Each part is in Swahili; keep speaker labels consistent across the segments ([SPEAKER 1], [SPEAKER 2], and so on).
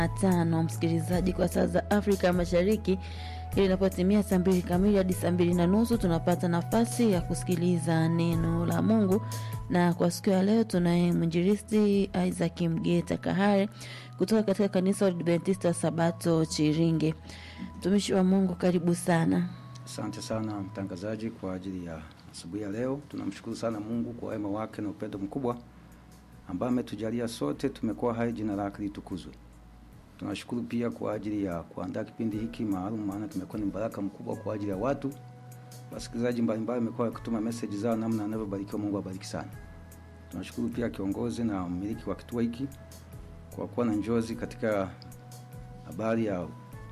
[SPEAKER 1] tano msikilizaji, kwa saa za Afrika Mashariki, ili inapotimia saa mbili kamili hadi saa mbili na nusu tunapata nafasi ya kusikiliza neno la Mungu, na kwa siku ya leo tunaye mwinjilisti Isaac Mgeta Kahare kutoka katika kanisa la Adventista Sabato Chiringe. Mtumishi wa Mungu, karibu sana.
[SPEAKER 2] Asante sana mtangazaji kwa ajili ya asubuhi ya leo. Tunamshukuru sana Mungu kwa wema wake na upendo mkubwa ambaye ametujalia sote tumekuwa hai, jina lake litukuzwe. Tunashukuru pia kwa ajili ya kuandaa kipindi hiki maalum, maana kimekuwa ni baraka mkubwa kwa ajili ya watu. Wasikilizaji mbalimbali wamekuwa wakituma message zao namna anavyobarikiwa. Mungu awabariki sana. Tunashukuru pia kiongozi na mmiliki wa kituo hiki kwa kuwa na njozi katika habari ya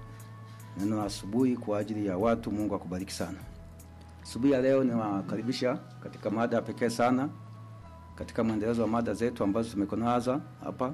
[SPEAKER 2] neno la asubuhi kwa ajili ya watu. Mungu akubariki sana. Asubuhi ya leo niwakaribisha katika mada ya pekee sana katika mwendelezo wa mada zetu ambazo tumekonaza hapa.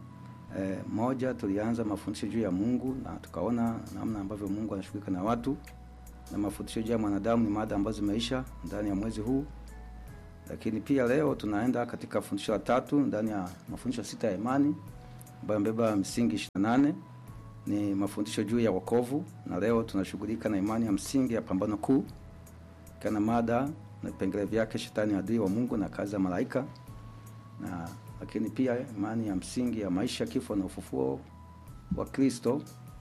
[SPEAKER 2] E, moja tulianza mafundisho juu ya Mungu na tukaona namna ambavyo Mungu anashughulika na watu, na mafundisho juu ya mwanadamu ni mada ambazo zimeisha ndani ya mwezi huu. Lakini pia leo tunaenda katika fundisho la tatu ndani ya mafundisho sita ya imani ambayo yamebeba misingi 28 ni mafundisho juu ya wokovu, na leo tunashughulika na imani ya msingi ya pambano kuu, kana mada na vipengele vyake, shetani adui wa Mungu na kazi za malaika, na lakini pia imani ya msingi ya maisha, kifo na ufufuo wa Kristo,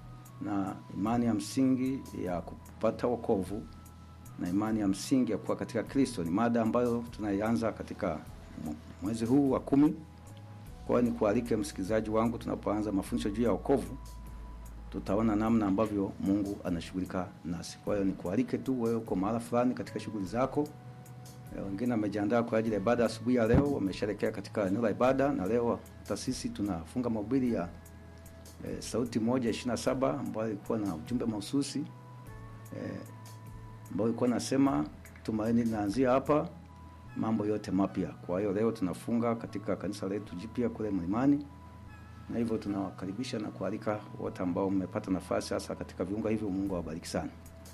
[SPEAKER 2] na imani ya msingi ya kupata wokovu, na imani ya msingi ya kuwa katika Kristo. Ni mada ambayo tunaianza katika mwezi huu wa kumi. Kwa hiyo nikualike msikilizaji wangu, tunapoanza mafundisho juu ya wokovu tutaona namna ambavyo Mungu anashughulika nasi. Kwa hiyo nikualike tu, wewe uko mahala fulani katika shughuli zako. Wengine wamejiandaa kwa ajili ya ibada asubuhi ya leo, wamesherekea katika eneo la ibada, na leo hata sisi tunafunga mahubiri ya e, sauti moja ishirini na saba ambayo ilikuwa na ujumbe mahususi e, ambayo ilikuwa nasema tumaini linaanzia hapa, mambo yote mapya. Kwa hiyo leo tunafunga katika kanisa letu jipya kule Mlimani na hivyo tunawakaribisha na kualika wote ambao mmepata nafasi hasa katika viunga hivyo. Mungu awabariki sana.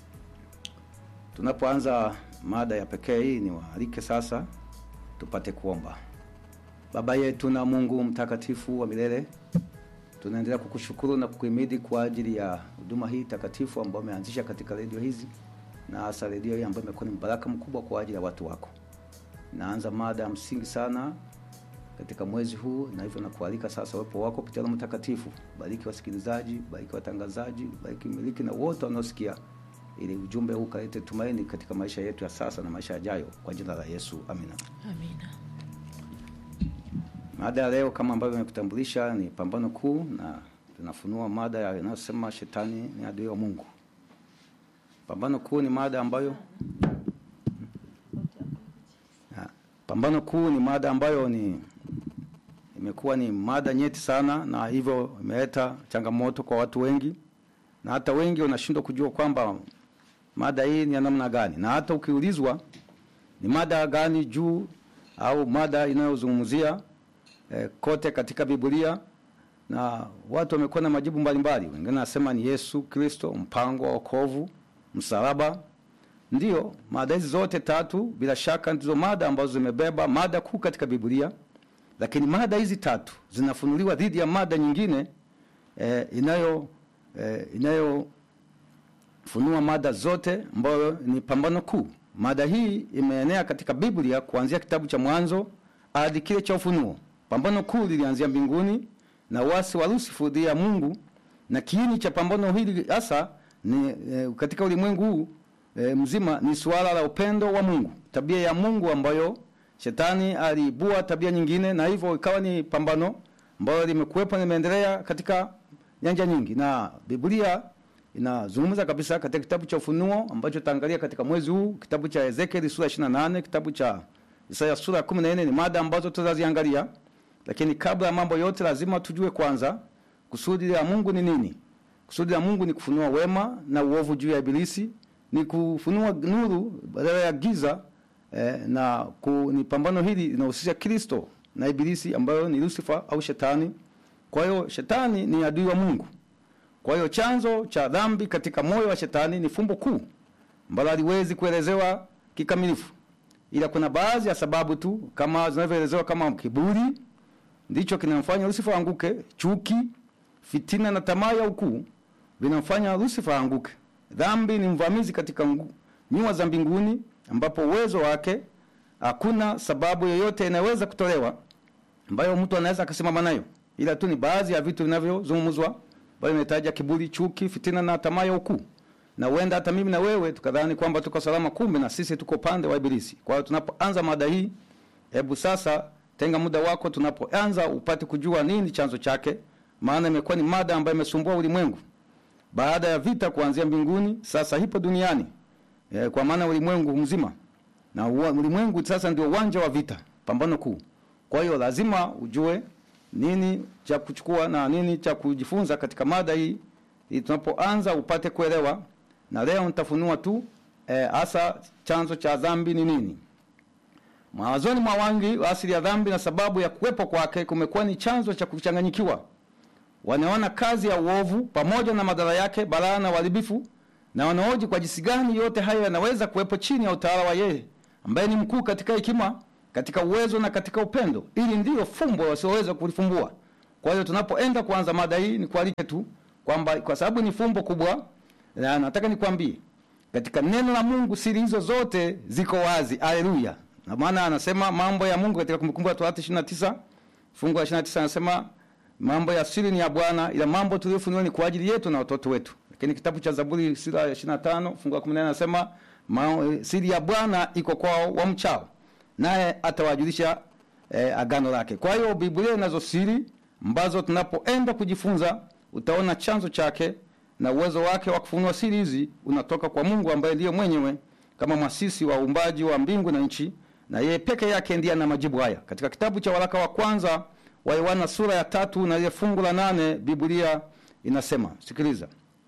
[SPEAKER 2] Tunapoanza mada ya pekee hii, ni waalike sasa tupate kuomba. Baba yetu na Mungu mtakatifu wa milele, tunaendelea kukushukuru na kukuhimidi kwa ajili ya huduma hii takatifu ambayo umeanzisha katika redio hizi, na hasa redio hii ambayo imekuwa ni baraka mkubwa kwa ajili ya watu wako. Naanza mada ya msingi sana katika mwezi huu na hivyo nakualika sasa uwepo wako kupitia Roho Mtakatifu. Bariki wasikilizaji, bariki watangazaji, bariki miliki na wote wanaosikia, ili ujumbe huu kalete tumaini katika maisha yetu ya sasa na maisha yajayo, kwa jina la Yesu, amina.
[SPEAKER 1] Amina.
[SPEAKER 2] Mada ya leo kama ambavyo nimekutambulisha ni pambano kuu, na tunafunua mada inayosema shetani ni adui wa Mungu. Pambano kuu ni mada ambayo ha, pambano kuu ni mada ambayo ni imekuwa ni mada nyeti sana, na hivyo imeleta changamoto kwa watu wengi, na hata wengi wanashindwa kujua kwamba mada hii ni ya namna gani, na hata ukiulizwa ni mada gani juu au mada inayozungumzia eh, kote katika Biblia, na watu wamekuwa na majibu mbalimbali. Wengine nasema ni Yesu Kristo, mpango wa wokovu, msalaba. Ndiyo, mada hizi zote tatu bila shaka ndizo mada ambazo zimebeba mada kuu katika Biblia lakini mada hizi tatu zinafunuliwa dhidi ya mada nyingine eh, inayo eh, inayofunua mada zote ambayo ni pambano kuu. Mada hii imeenea katika Biblia kuanzia kitabu cha Mwanzo hadi kile cha Ufunuo. Pambano kuu lilianzia mbinguni na uasi wa Lusifu dhidi ya Mungu, na kiini cha pambano hili hasa ni eh, katika ulimwengu huu eh, mzima ni suala la upendo wa Mungu, tabia ya Mungu ambayo Shetani aliibua tabia nyingine, na hivyo ikawa ni pambano ambalo limekuwepo na limeendelea katika nyanja nyingi, na Biblia inazungumza kabisa katika kitabu cha Ufunuo ambacho tutaangalia katika mwezi huu, kitabu cha Ezekieli sura 28, kitabu cha Isaya sura 14 ni mada ambazo tutaziangalia. Lakini kabla ya mambo yote, lazima tujue kwanza kusudi la Mungu ni nini. Kusudi la Mungu ni kufunua wema na uovu juu ya Ibilisi, ni kufunua nuru badala ya giza. Eh, na ku, ni pambano hili linahusisha Kristo na Ibilisi ambayo ni Lucifer au Shetani. Kwa hiyo Shetani ni adui wa Mungu. Kwa hiyo chanzo cha dhambi katika moyo wa Shetani ni fumbo kuu ambalo haliwezi kuelezewa kikamilifu, ila kuna baadhi ya sababu tu kama zinavyoelezewa kama kiburi ndicho kinamfanya Lucifer anguke, chuki, fitina na tamaa ya ukuu vinamfanya Lucifer aanguke. Dhambi ni mvamizi katika ngu- nyua za mbinguni, ambapo uwezo wake hakuna sababu yoyote inaweza kutolewa ambayo mtu anaweza akasimama nayo, ila tu ni baadhi ya vitu vinavyozungumzwa ambayo inahitaji kiburi, chuki, fitina na tamaa ya ukuu. Na huenda hata mimi na wewe tukadhani kwamba tuko salama, kumbe na sisi tuko pande wa Ibilisi. Kwa hiyo tunapoanza mada hii, hebu sasa tenga muda wako tunapoanza upate kujua nini chanzo chake, maana imekuwa ni mada ambayo imesumbua ulimwengu baada ya vita kuanzia mbinguni, sasa ipo duniani e, kwa maana ulimwengu mzima na ua- ulimwengu sasa ndio uwanja wa vita, pambano kuu. Kwa hiyo lazima ujue nini cha kuchukua na nini cha kujifunza katika mada hii, ili tunapoanza upate kuelewa. Na leo nitafunua tu hasa e, chanzo cha dhambi ni nini. Mawazoni mwa wengi asili ya dhambi na sababu ya kuwepo kwake kumekuwa ni chanzo cha kuchanganyikiwa. Wanaona kazi ya uovu pamoja na madhara yake, balaa na uharibifu, na wanaoji kwa jinsi gani yote hayo yanaweza kuwepo chini ya utawala wa yeye ambaye ni mkuu katika hekima, katika uwezo na katika upendo. Ili ndiyo fumbo wasioweza kulifumbua. Kwa hiyo tunapoenda kuanza mada hii, ni kualike tu kwamba kwa sababu ni fumbo kubwa, na nataka nikwambie katika neno la Mungu siri hizo zote ziko wazi. Haleluya! Na maana anasema mambo ya Mungu katika Kumbukumbu la Torati 29 fungu la 29 anasema mambo ya siri ni ya Bwana, ila mambo tuliyofunuliwa ni kwa ajili yetu na watoto wetu. Lakini kitabu cha Zaburi sura ya 25 fungu la 14 anasema ma- siri ya Bwana iko kwao wamchao, naye atawajulisha eh, agano lake. Kwa hiyo Biblia inazo siri ambazo tunapoenda kujifunza utaona chanzo chake na uwezo wake wa kufunua siri hizi unatoka kwa Mungu ambaye ndiye mwenyewe kama mwasisi wa uumbaji wa mbingu na nchi, na yeye peke yake ndiye ana majibu haya. Katika kitabu cha waraka wa kwanza wa Yohana sura ya tatu na ile fungu la nane Biblia inasema, sikiliza: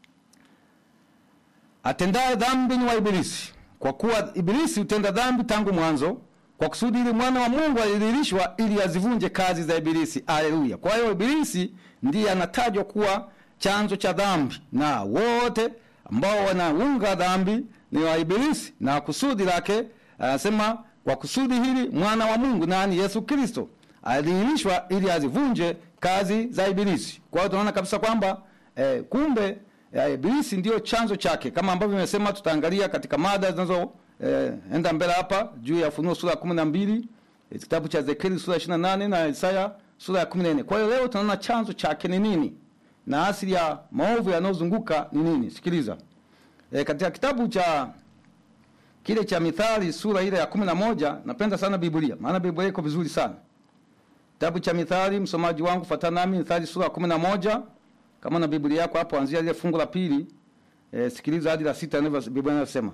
[SPEAKER 2] atendaye dhambi ni wa Ibilisi, kwa kuwa Ibilisi hutenda dhambi tangu mwanzo, kwa kusudi ili mwana wa Mungu alidhihirishwa ili azivunje kazi za Ibilisi. Haleluya! Kwa hiyo Ibilisi ndiye anatajwa kuwa chanzo cha dhambi, na wote ambao wanaunga dhambi ni wa Ibilisi, na kusudi lake anasema, kwa kusudi hili mwana wa Mungu nani? Yesu Kristo alidhihirishwa ili azivunje kazi za Ibilisi. Kwa hiyo tunaona kabisa kwamba eh, kumbe eh, Ibilisi ndiyo chanzo chake, kama ambavyo nimesema, tutaangalia katika mada zinazo eh, enda mbele hapa juu ya Ufunuo sura ya kumi na mbili eh, kitabu cha Ezekieli sura ya ishirini na nane na Isaya sura ya kumi na nne. Kwa hiyo leo tunaona chanzo chake ni nini na asili ya maovu yanayozunguka ni nini. Sikiliza eh, katika kitabu cha kile cha Mithali sura ile ya kumi na moja napenda sana Biblia, maana Biblia iko vizuri sana. Kitabu cha Mithali, msomaji wangu fuatana nami, Mithali sura ya kumi na moja kama na Biblia yako hapo, anzia ile fungu la pili e, sikiliza hadi la sita, ndivyo Biblia inasema: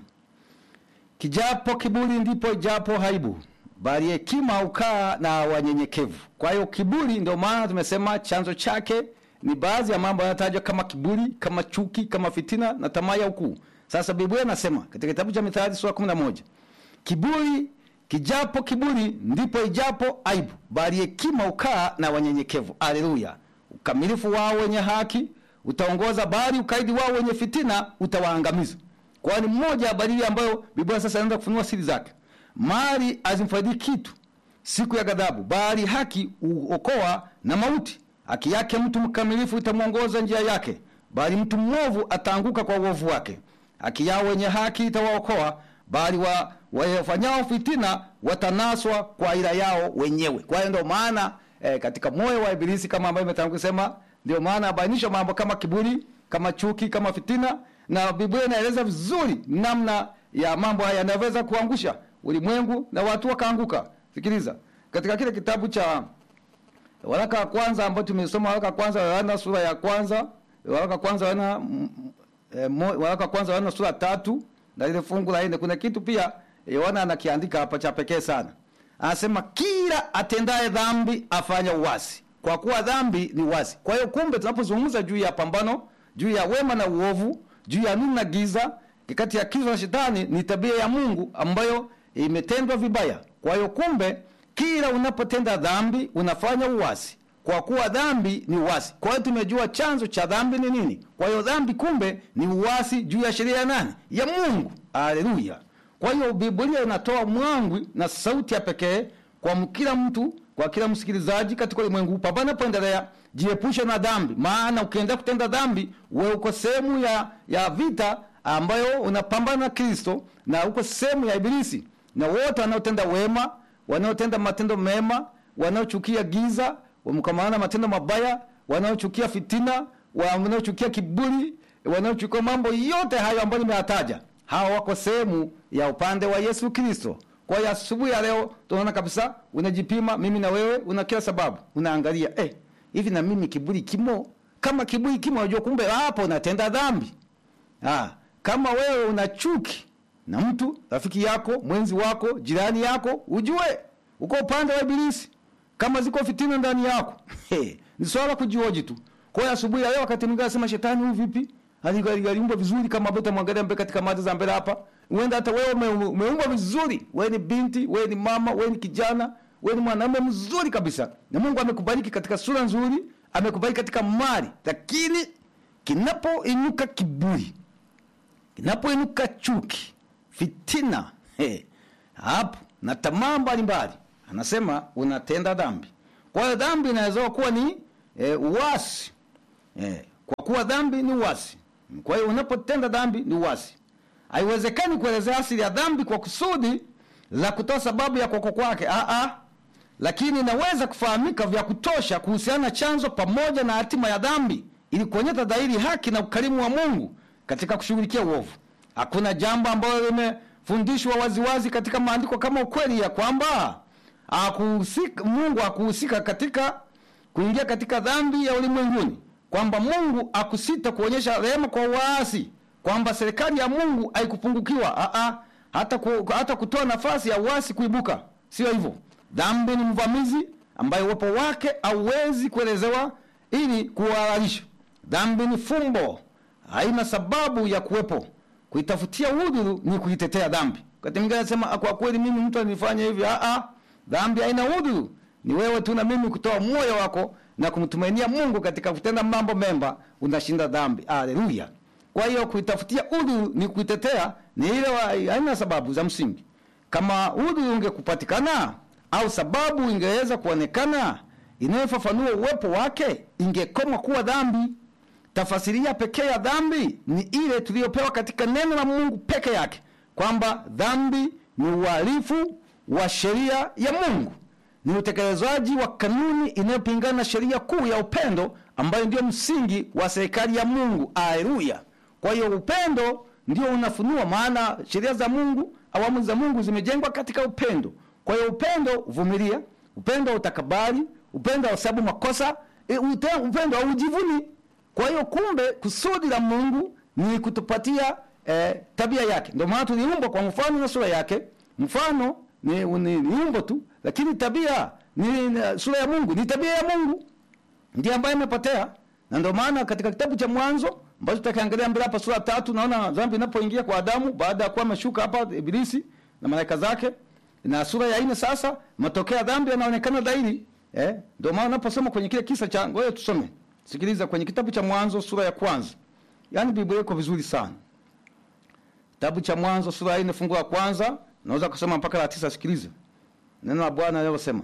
[SPEAKER 2] kijapo kiburi ndipo ijapo haibu, bali hekima ukaa na wanyenyekevu. Kwa hiyo kiburi, ndio maana tumesema chanzo chake ni baadhi ya mambo yanayotajwa kama kiburi, kama chuki, kama fitina na tamaa ya ukuu. Sasa Biblia inasema katika kitabu cha Mithali sura kumi na moja kiburi kijapo kiburi ndipo ijapo aibu, bali hekima ukaa na wanyenyekevu. Haleluya! Ukamilifu wao wenye haki utaongoza, bali ukaidi wao wenye fitina utawaangamiza. Kwani mmoja ya dalili ambayo Biblia sasa inaanza kufunua siri zake, mali azimfaidi kitu siku ya ghadhabu, bali haki uokoa na mauti. Haki yake mtu mkamilifu itamwongoza njia yake, bali mtu mwovu ataanguka kwa uovu wake. Haki yao wenye haki itawaokoa, bali wa wafanyao fitina watanaswa kwa ila yao wenyewe. Kwa hiyo ndio maana eh, katika moyo wa Ibilisi kama ambavyo imetangulia kusema, ndio maana abainisha mambo kama kiburi, kama chuki, kama fitina, na Biblia inaeleza vizuri namna ya mambo haya yanaweza kuangusha ulimwengu na watu wakaanguka. Sikiliza katika kile kitabu cha waraka wa kwanza ambao tumesoma, waraka wa kwanza wa Yohana sura ya kwanza, waraka wa kwanza wa Yohana eh, waraka wa kwanza wa Yohana sura tatu na ile fungu la nne kuna kitu pia Yohana anakiandika hapa cha pekee sana. Anasema kila atendaye dhambi afanya uasi, kwa kuwa dhambi ni uasi. Kwa hiyo kumbe, tunapozungumza juu ya pambano, juu ya wema na uovu, juu ya nuru na giza, kati ya Kristo na Shetani, ni tabia ya Mungu ambayo imetendwa vibaya. Kwa hiyo kumbe, kila unapotenda dhambi unafanya uasi, kwa kuwa dhambi ni uasi. Kwa hiyo tumejua chanzo cha dhambi ni nini. Kwa hiyo dhambi kumbe ni uasi juu ya sheria ya nani? Ya Mungu. Haleluya! Kwa hiyo Biblia inatoa mwangwi na sauti ya pekee kwa kila mtu kwa kila msikilizaji katika ulimwengu huu, pambana poendelea, jiepushe na dhambi, maana ukienda kutenda dhambi, wewe uko sehemu ya ya vita ambayo unapambana na Kristo na uko sehemu ya Ibilisi, na wote wanaotenda wema, wanaotenda matendo mema, wanaochukia giza, wamkamana matendo mabaya, wanaochukia fitina, wanaochukia kiburi, wanaochukia mambo yote hayo ambayo nimeyataja, hawa wako sehemu ya upande wa Yesu Kristo. Kwa hiyo asubuhi ya leo tunaona kabisa, unajipima mimi na wewe, una kila sababu, unaangalia eh, hivi na mimi kiburi kimo? Kama kiburi kimo, unajua kumbe hapo unatenda dhambi. Ah, kama wewe una chuki na mtu rafiki yako, mwenzi wako, jirani yako, ujue uko upande wa Ibilisi. Kama ziko fitina ndani yako ni swala kujioji tu. Kwa hiyo asubuhi ya leo, wakati mwingine anasema shetani, huyu vipi? Aliumbwa vizuri kama ambavyo tutamwangalia mbele katika mada za mbele hapa. Uenda hata wewe ume- umeumbwa vizuri, wewe ni binti, wewe ni mama, wewe ni kijana, wewe ni mwanamume mzuri kabisa, na Mungu amekubariki katika sura nzuri, amekubariki katika mali, lakini kinapoinuka kiburi inapoinuka chuki, fitina, he, hapo na tamaa mbalimbali, anasema unatenda dhambi. Kwa hiyo dhambi inaweza kuwa ni e, uasi e, kwa kuwa dhambi ni uasi. Kwa hiyo unapotenda dhambi ni uasi. Haiwezekani kuelezea asili ya dhambi kwa kusudi la kutoa sababu ya kuoko kwake, ah ah, lakini inaweza kufahamika vya kutosha kuhusiana na chanzo pamoja na hatima ya dhambi, ili kuonyesha dhahiri haki na ukarimu wa Mungu katika kushughulikia uovu. Hakuna jambo ambalo limefundishwa waziwazi katika maandiko kama ukweli ya kwamba hakuhusika, Mungu hakuhusika katika kuingia katika dhambi ya ulimwenguni, kwamba Mungu akusita kuonyesha rehema kwa waasi, kwamba serikali ya Mungu haikupungukiwa a a hata ku, hata kutoa nafasi ya uasi kuibuka. Sio hivyo. Dhambi ni mvamizi ambaye uwepo wake hauwezi kuelezewa ili kuhalalisha. Dhambi ni fumbo haina sababu ya kuwepo. Kuitafutia udhuru ni kuitetea dhambi. Wakati mwingine anasema kwa kweli mimi mtu alinifanya hivi. Ah ah, dhambi haina udhuru. Ni wewe tu na mimi kutoa moyo wako na kumtumainia Mungu katika kutenda mambo mema, unashinda dhambi. Haleluya! Kwa hiyo kuitafutia udhuru ni kuitetea, ni ile wa- haina sababu za msingi. Kama udhuru ungekupatikana au sababu ingeweza kuonekana inayofafanua uwepo wake, ingekoma kuwa dhambi. Tafasiria pekee ya dhambi ni ile tuliyopewa katika neno la Mungu peke yake, kwamba dhambi ni uhalifu wa sheria ya Mungu, ni utekelezaji wa kanuni inayopingana na sheria kuu ya upendo ambayo ndio msingi wa serikali ya Mungu. Haleluya! Kwa hiyo upendo ndio unafunua, maana sheria za Mungu, awamu za Mungu zimejengwa katika upendo. Kwa hiyo upendo uvumilia, upendo utakabali, upendo hausabu makosa, e, ute- upendo haujivuni. Kwa hiyo kumbe, kusudi la Mungu ni kutupatia eh, tabia yake. Ndio maana tuliumbwa kwa mfano na sura yake. Mfano ni, ni, ni umbo tu, lakini tabia ni, ni sura ya Mungu, ni tabia ya Mungu ndiye ambaye imepotea, na ndio maana katika kitabu cha Mwanzo ambacho tutakiangalia mbele hapa, sura tatu, naona dhambi inapoingia kwa Adamu baada ya kuwa ameshuka hapa Ibilisi na malaika zake, na sura ya nne sasa matokeo ya dhambi yanaonekana dhahiri. Eh, ndio maana unaposoma kwenye kile kisa cha, ngoja tusome, sikiliza kwenye kitabu cha Mwanzo sura ya kwanza, yaani Biblia iko vizuri sana. Kitabu cha Mwanzo sura ya nne fungu la kwanza, naweza kusoma mpaka la tisa. Sikiliza neno la Bwana linalosema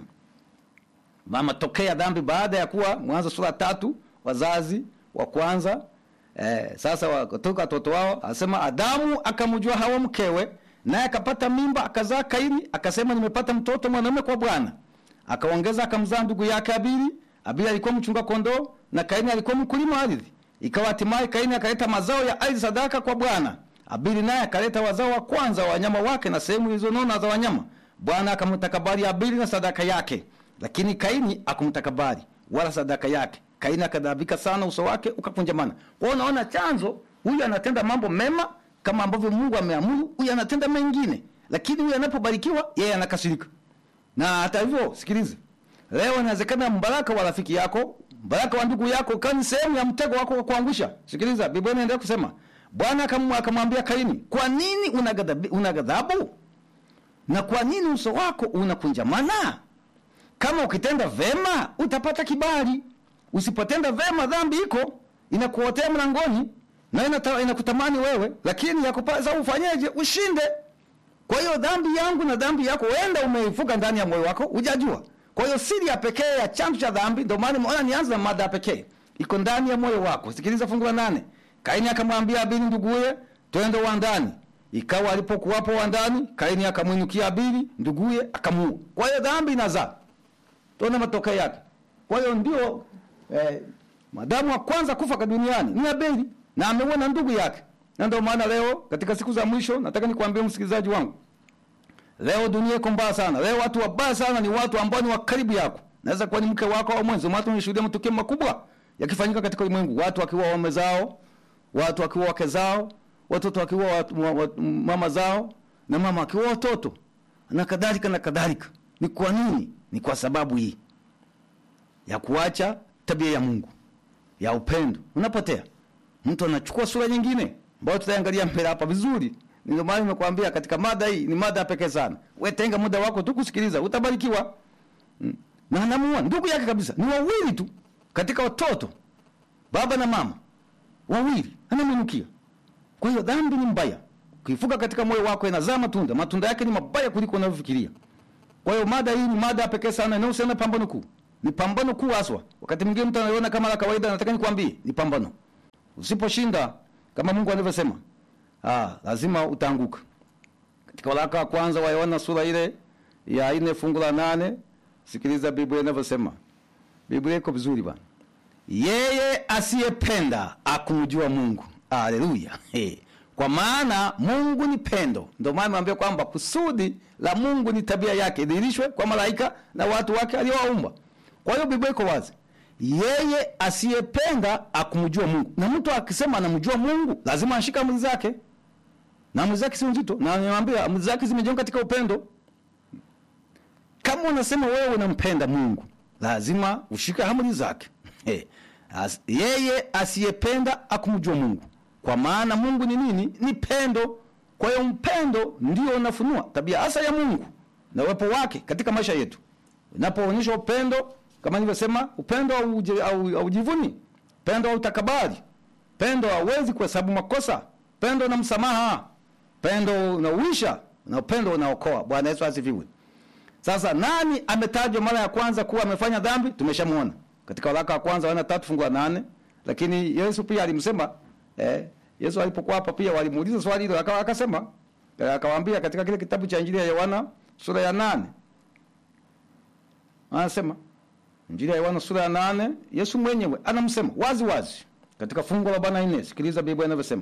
[SPEAKER 2] Ma- matokeo ya dhambi baada ya kuwa Mwanzo sura tatu wazazi wa kwanza eh, sasa wakatoka watoto wao, asema Adamu akamjua Hawa mkewe, naye akapata mimba akazaa Kaini, akasema nimepata mtoto mwanamume kwa Bwana. Akaongeza akamzaa ndugu yake Abili. Abili alikuwa mchunga kondoo na Kaini alikuwa mkulima wa ardhi. Ikawa hatimaye Kaini akaleta mazao ya ardhi sadaka kwa Bwana. Abili naye akaleta wazao wa kwanza wa wanyama wake na sehemu zilizonona za wanyama. Bwana akamtakabali Abili na sadaka yake, lakini Kaini akumtakabali wala sadaka yake. Kaini akadhabika sana, uso wake ukakunjamana. Kwa hiyo unaona chanzo, huyu anatenda mambo mema kama ambavyo Mungu ameamuru, huyu anatenda mengine, lakini huyu anapobarikiwa yeye anakasirika. Na hata hivyo, sikiliza, leo inawezekana mbaraka wa rafiki yako, mbaraka wa ndugu yako kani sehemu ya mtego wako wa kuangusha. Sikiliza, Biblia inaendelea kusema, Bwana akam- akamwambia Kaini, kwa nini una ghadhabu, una ghadhabu na kwa nini uso wako unakunjamana? Kama ukitenda vema utapata kibali, usipotenda vema dhambi iko inakuotea mlangoni na inata, inakutamani wewe, lakini yakupasa ufanyeje? Ushinde. Kwa hiyo dhambi yangu na dhambi yako, wenda umeifuga ndani ya moyo wako, hujajua Kwa hiyo siri ya pekee ya chanzo cha dhambi, ndio maana nimeona nianze na mada ya pekee, iko ndani ya moyo wako. Sikiliza fungu la nane. Kaini akamwambia Abili nduguye, twende uwandani. Ikawa alipokuwapo uwandani, Kaini akamwinukia Abili nduguye, akamuua. Kwa hiyo dhambi inazaa, tuone matokeo yake. Kwa hiyo ndio eh, madamu wa kwanza kufa duniani ni Abeli na ameuona ndugu yake, na ndio maana leo katika siku za mwisho, nataka nikwambie msikilizaji wangu, leo dunia iko mbaya sana. Leo watu wabaya sana ni watu ambao ni wa karibu yako, naweza kuwa ni mke wako au mwenzi. Watu wanashuhudia matukio makubwa yakifanyika katika ulimwengu, watu wakiwa waume zao, watu wakiwa wake zao, watoto wakiwa watu, wa, wa, mama zao na mama akiwa watoto na kadhalika na kadhalika. Ni kwa nini? Ni kwa sababu hii ya kuacha tabia ya Mungu ya upendo, unapotea. Mtu anachukua sura nyingine ambayo tutaangalia mbele hapa vizuri. Ndio maana nimekuambia katika mada hii ni mada pekee sana. Wewe tenga muda wako tu kusikiliza, utabarikiwa. Mm. Na anamuua ndugu yake kabisa, ni wawili tu katika watoto, baba na mama wawili, anamwinukia. Kwa hiyo dhambi ni mbaya, ukifuka katika moyo wako inazaa matunda, matunda yake ni mabaya kuliko unavyofikiria. Kwa hiyo mada hii ni mada pekee sana inayohusiana na pambano kuu. Ni pambano kuu haswa. Wakati mwingine mtu anaiona kama la kawaida, nataka nikwambie ni pambano. Usiposhinda kama Mungu alivyosema, ah, lazima utaanguka. Katika waraka wa kwanza wa Yohana sura ile ya nne fungu la nane sikiliza Biblia inavyosema. Biblia iko vizuri bwana. Yeye asiyependa akumjua Mungu. Haleluya. Hey. Kwa maana Mungu ni pendo. Ndio maana naambia kwamba kusudi la Mungu ni tabia yake idhihirishwe kwa malaika na watu wake aliowaumba. Kwa hiyo Biblia iko wazi. Yeye asiyependa akumjua Mungu. Na mtu akisema anamjua Mungu, lazima ashike amri zake. Na amri zake si nzito. Na niwaambia amri zake zimejengwa katika upendo. Kama unasema wewe unampenda Mungu, lazima ushike amri zake. Hey. As, yeye asiyependa akumjua Mungu. Kwa maana Mungu ni nini? Ni pendo. Kwa hiyo mpendo ndio unafunua tabia hasa ya Mungu na uwepo wake katika maisha yetu. Unapoonyesha upendo kama nilivyosema, upendo haujivuni, upendo hautakabari, upendo hauwezi kuhesabu makosa, upendo na msamaha, upendo unauisha na upendo unaokoa. Bwana Yesu asifiwe. Sasa nani ametajwa mara ya kwanza kuwa amefanya dhambi? Tumeshamuona katika waraka wa kwanza wana tatu fungu la nane, lakini Yesu pia alimsema eh, Yesu alipokuwa hapa pia walimuuliza swali hilo, akawa akasema, akawaambia katika kile kitabu cha Injili ya Yohana sura ya nane anasema Injili ya Yohana sura ya nane Yesu mwenyewe anamsema wazi wazi katika fungu la arobaini na nne. Sikiliza Biblia inavyosema.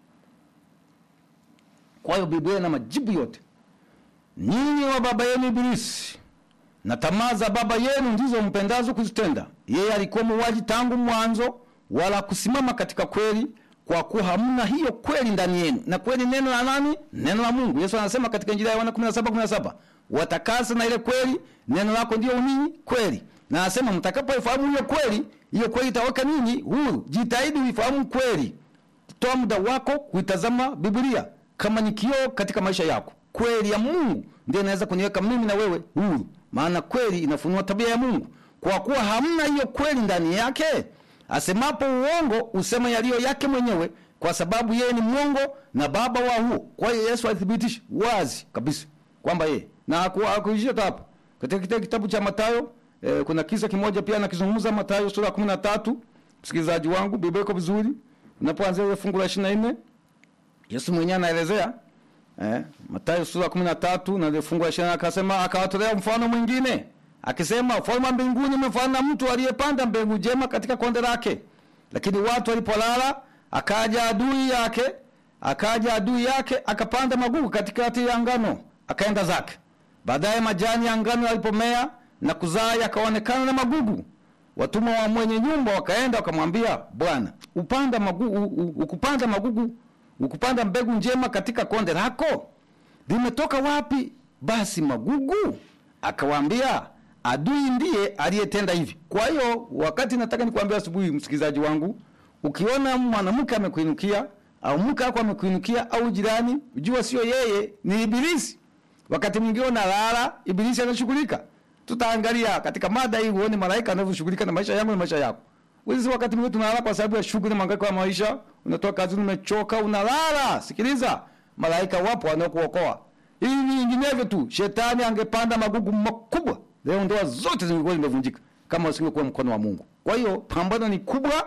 [SPEAKER 2] Kwa hiyo Biblia ina majibu yote. Nyinyi wa baba yenu Ibilisi, na tamaa za baba yenu ndizo mpendazo kuzitenda. Yeye alikuwa muuaji tangu mwanzo, wala kusimama katika kweli, kwa kuwa hamna hiyo kweli ndani yenu. Na kweli neno la nani? Neno la Mungu. Yesu anasema katika Injili ya Yohana 17:17, watakasa na ile kweli, neno lako ndio nini? Kweli. Na anasema mtakapoifahamu hiyo kweli, hiyo kweli itaweka ninyi huru. Jitahidi uifahamu kweli. Toa muda wako kuitazama Biblia kama ni kioo katika maisha yako. Kweli ya Mungu ndio inaweza kuniweka mimi na wewe huru, maana kweli inafunua tabia ya Mungu. Kwa kuwa hamna hiyo kweli ndani yake, asemapo uongo usema yaliyo yake mwenyewe, kwa sababu yeye ni mwongo na baba wa huo. Kwa hiyo Yesu alithibitisha wazi kabisa kwamba yeye na hakuishia hapo. Katika kitabu, kitabu cha Mathayo eh, kuna kisa kimoja pia nakizungumza, Mathayo sura ya 13. Msikilizaji wangu, Biblia iko vizuri, unapoanzia ile fungu la 24 Yesu mwenyewe anaelezea eh, Mathayo sura ya 13 na ile fungu la 20, akasema akawatolea mfano mwingine akisema, ufalme wa mbinguni umefanana na mtu aliyepanda mbegu njema katika konde lake, lakini watu walipolala, akaja adui yake akaja adui yake akapanda magugu katikati ya ngano, akaenda zake. Baadaye majani ya ngano yalipomea na kuzaa, yakaonekana na magugu. Watumwa wa mwenye nyumba wakaenda wakamwambia, Bwana, upanda magugu, ukupanda magugu, ukupanda mbegu njema katika konde lako, limetoka wapi basi magugu? Akawaambia, adui ndiye aliyetenda hivi. Kwa hiyo wakati nataka nikwambia asubuhi, msikilizaji wangu, ukiona mwanamke amekuinukia au mke wako amekuinukia au jirani, ujua sio yeye, ni Ibilisi. Wakati mwingine unalala, Ibilisi anashughulika. Tutaangalia katika mada hii uone malaika anavyoshughulika na maisha yangu na maisha yako. Wewe wakati mwingine tunalala kwa sababu ya shughuli na mahangaiko ya maisha, unatoka kazini umechoka, unalala. Sikiliza, malaika wapo wanaokuokoa. Hivi vinginevyo tu, shetani angepanda magugu makubwa leo ndoa zote zingekuwa zimevunjika kama usingekuwa mkono wa Mungu. Kwa hiyo pambano ni kubwa,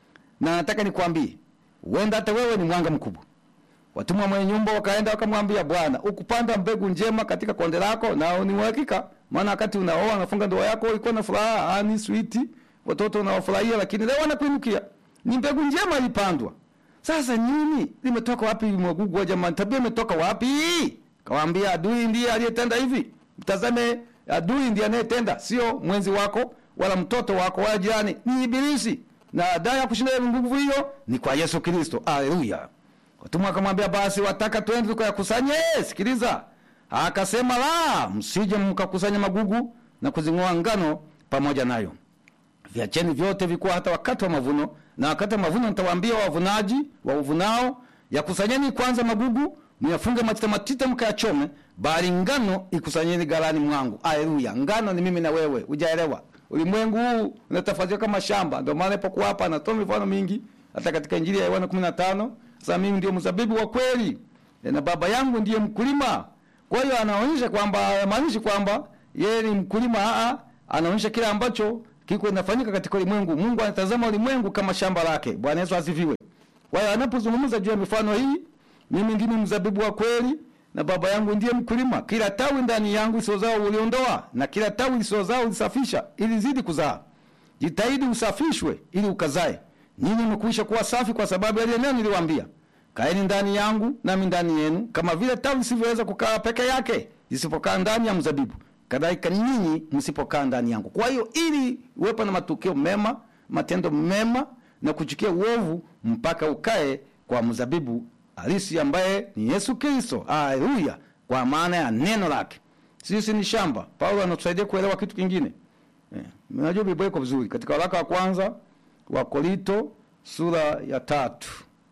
[SPEAKER 2] na nataka nikwambie, huenda hata wewe ni mwanga mkubwa. Watumwa mwenye nyumba wakaenda wakamwambia Bwana, ukupanda mbegu njema katika konde lako, na ni uhakika, maana wakati unaoa unafunga ndoa yako ulikuwa na furaha, ani sweet, watoto unawafurahia, lakini leo wanakuinukia. Ni mbegu njema ilipandwa. Sasa nini limetoka wapi? Mwagugu wa jamani, tabia imetoka wapi? Kawaambia adui ndiye aliyetenda hivi. Mtazame, adui ndiye anayetenda, sio mwenzi wako wala mtoto wako wala jirani, ni Ibilisi. Na dawa ya kushinda nguvu hiyo ni kwa Yesu Kristo. Haleluya. Watumwa akamwambia basi, wataka twende tukayakusanye? Sikiliza, akasema la, msije mkakusanya magugu na kuzing'oa ngano pamoja nayo. Viacheni vyote vikuwa hata wakati wa mavuno, na wakati wa mavuno nitawaambia wavunaji wa uvunao, yakusanyeni kwanza magugu, myafunge matita matita, mkayachome, bali ngano ikusanyeni ghalani mwangu. Haleluya! Ngano ni mimi na wewe, hujaelewa? Ulimwengu huu unatafasiriwa kama shamba, ndio maana ipo hapa anatoa mifano mingi, hata katika Injili ya Yohana 15 sasa mimi ndio mzabibu wa kweli na baba yangu ndiye mkulima. Kwa hiyo anaonyesha kwamba maanishi kwamba yeye ni mkulima, a anaonyesha kile ambacho kiko inafanyika katika ulimwengu. Mungu anatazama ulimwengu kama shamba lake. Bwana Yesu asifiwe. Kwa hiyo anapozungumza juu ya mifano hii, mimi ndimi mzabibu wa kweli na baba yangu ndiye mkulima. Kila tawi ndani yangu lisiozaa uliondoa, na kila tawi lisiozaa ulisafisha, ili zidi kuzaa. Jitahidi usafishwe ili ukazae. Nyinyi mmekwisha kuwa safi kwa sababu ya ile neno niliwaambia. Kaeni ndani yangu nami ndani yenu, kama vile tawi lisivyoweza kukaa peke yake lisipokaa ndani ya mzabibu, kadhalika nyinyi msipokaa ndani yangu. Kwa hiyo ili uwepo na matukio mema, matendo mema na kuchukia uovu, mpaka ukae kwa mzabibu halisi ambaye ni Yesu Kristo. Haleluya! Kwa maana ya neno lake. Sisi ni shamba. Paulo anatusaidia kuelewa kitu kingine. Eh, unajua Biblia iko vizuri katika waraka wa kwanza wa Korinto sura ya tatu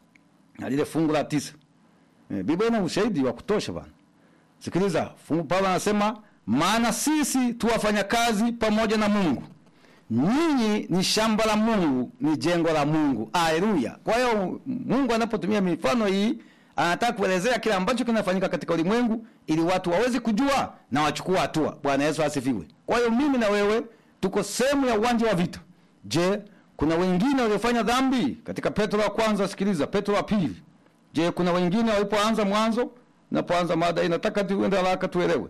[SPEAKER 2] na lile fungu la tisa. E, Biblia ina ushahidi wa kutosha bana. Sikiliza, fungu Paulo anasema maana sisi tu wafanya kazi pamoja na Mungu. Nyinyi ni shamba la Mungu, ni jengo la Mungu. Haleluya. Kwa hiyo Mungu anapotumia mifano hii anataka kuelezea kile ambacho kinafanyika katika ulimwengu ili watu waweze kujua na wachukua hatua. Bwana Yesu asifiwe. Kwa hiyo mimi na wewe tuko sehemu ya uwanja wa vita. Je, kuna wengine waliofanya dhambi katika Petro wa kwanza? Sikiliza, Petro wa pili. Je, kuna wengine walipoanza mwanzo? Napoanza mada hii nataka tuende haraka tuelewe.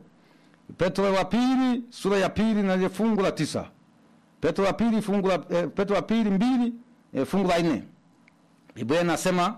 [SPEAKER 2] Petro wa pili sura ya pili na ile fungu la tisa. Petro wa pili fungu la eh, Petro wa pili mbili eh, fungu la nne. Biblia inasema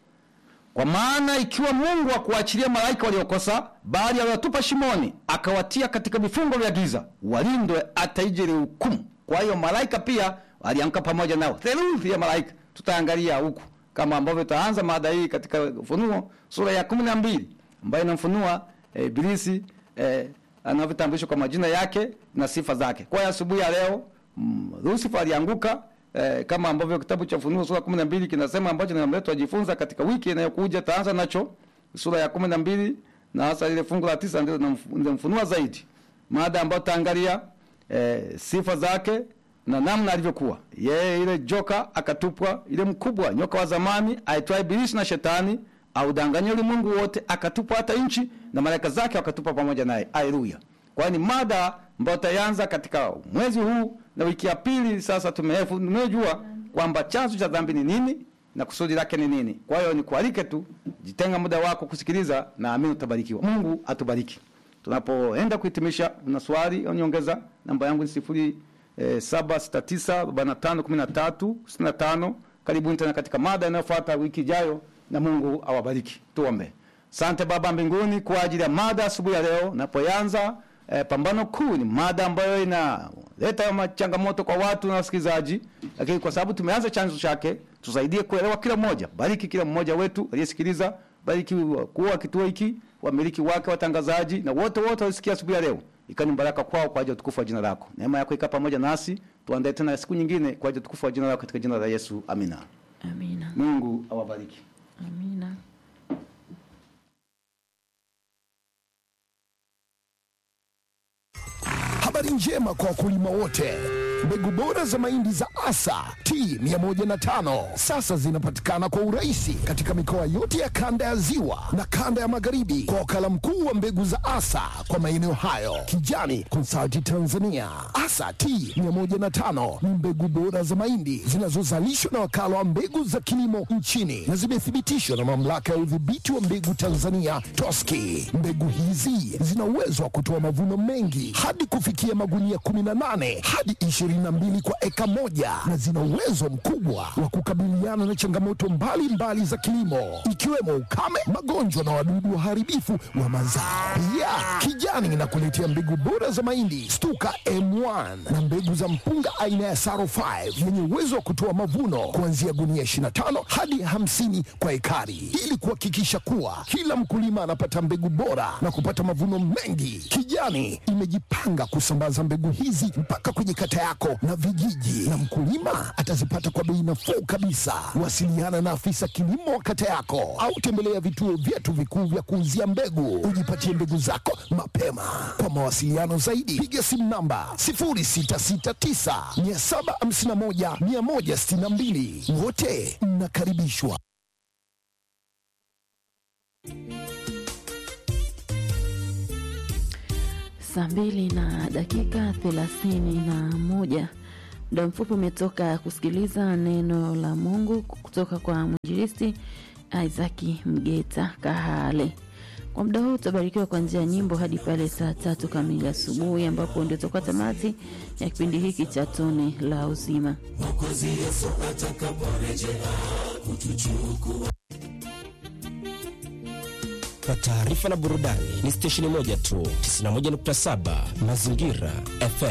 [SPEAKER 2] kwa maana ikiwa Mungu akuachilia malaika waliokosa, bali aliwatupa shimoni, akawatia katika vifungo vya giza, walindwe hata ije ile hukumu. Kwa hiyo malaika pia walianguka pamoja nao, theluthi ya malaika. Tutaangalia huku kama ambavyo tutaanza mada hii katika Ufunuo sura ya kumi na mbili ambayo inamfunua eh, Ibilisi eh, anavyotambulishwa kwa majina yake na sifa zake. Kwa hiyo asubuhi ya leo mm, Lucifer alianguka eh, kama ambavyo kitabu cha Ufunuo sura kumi na mbili kinasema ambacho ninamleta tujifunza katika wiki inayokuja. Taanza nacho sura ya kumi na mbili na hasa ile fungu la tisa ndio ninamfunua zaidi, mada ambayo tutaangalia eh, sifa zake na namna alivyokuwa yeye. Ile joka akatupwa, ile mkubwa nyoka wa zamani aitwaye Ibilisi na Shetani audanganya ulimwengu wote, akatupwa hata nchi na malaika zake wakatupwa pamoja naye. Haleluya! Kwa ni mada ambayo tutaanza katika mwezi huu na wiki ya pili. Sasa tumejua kwamba chanzo cha dhambi ni nini na kusudi lake ni nini. Kwa hiyo nikualike tu, jitenga muda wako kusikiliza, na amini utabarikiwa. Mungu atubariki. Tunapoenda kuhitimisha, na swali au nyongeza, namba yangu ni sifuri eh, saba sita tisa arobaini na tano kumi na tatu sitini na tano. Karibuni tena katika mada inayofuata wiki ijayo, na Mungu awabariki. Tuombe. Asante Baba mbinguni kwa ajili ya mada asubuhi ya leo napoanza eh, pambano kuu. Ni mada ambayo inaleta changamoto kwa watu na wasikilizaji, lakini kwa sababu tumeanza chanzo chake, tusaidie kuelewa kila mmoja. Bariki kila mmoja wetu aliyesikiliza, bariki kuwa wa kituo hiki, wamiliki wake, watangazaji na wote wote walisikia asubuhi ya leo, ikani baraka kwao kwa ajili ya utukufu wa jina lako. Neema yako ikaa pamoja nasi, tuandae tena siku nyingine kwa ajili ya utukufu wa jina lako, katika jina la Yesu, amina.
[SPEAKER 1] Amina.
[SPEAKER 2] Mungu awabariki.
[SPEAKER 1] Amina.
[SPEAKER 3] Habari njema kwa wakulima wote. Mbegu bora za mahindi za Asa T105 sasa zinapatikana kwa urahisi katika mikoa yote ya kanda ya Ziwa na kanda ya Magharibi kwa wakala mkuu wa mbegu za Asa kwa maeneo hayo, Kijani Consulting Tanzania. Asa T105 ni mbegu bora za mahindi zinazozalishwa na wakala wa mbegu za kilimo nchini na zimethibitishwa na mamlaka ya udhibiti wa mbegu Tanzania TOSCI. Mbegu hizi zina uwezo wa kutoa mavuno mengi hadi kufikia magunia 18 hadi 22 kwa eka moja na zina uwezo mkubwa wa kukabiliana na changamoto mbalimbali mbali za kilimo ikiwemo ukame, magonjwa na wadudu waharibifu wa mazao. Pia Kijani inakuletea mbegu bora za mahindi Stuka M1 na mbegu za mpunga aina ya Saro 5 yenye uwezo wa kutoa mavuno kuanzia gunia 25 hadi 50 kwa ekari, ili kuhakikisha kuwa kila mkulima anapata mbegu bora na kupata mavuno mengi. Kijani imejipanga kusambaza mbegu hizi mpaka kwenye kata yako na vijiji, na mkulima atazipata kwa bei nafuu kabisa. Wasiliana na afisa kilimo wa kata yako au tembelea vituo vyetu vikuu vya kuuzia mbegu, ujipatie mbegu zako mapema. Kwa mawasiliano zaidi, piga simu namba 0669 751 162. Wote mnakaribishwa.
[SPEAKER 1] Saa mbili na dakika thelathini na moja. Muda mfupi umetoka kusikiliza neno la Mungu kutoka kwa mwinjilisti Isaki Mgeta Kahale. Kwa muda huu utabarikiwa kwa njia ya nyimbo hadi pale saa tatu kamili asubuhi, ambapo ndio tutakuwa tamati ya kipindi hiki cha tone la uzima.
[SPEAKER 4] Kwa taarifa na burudani ni stesheni moja tu, 91.7 Mazingira FM.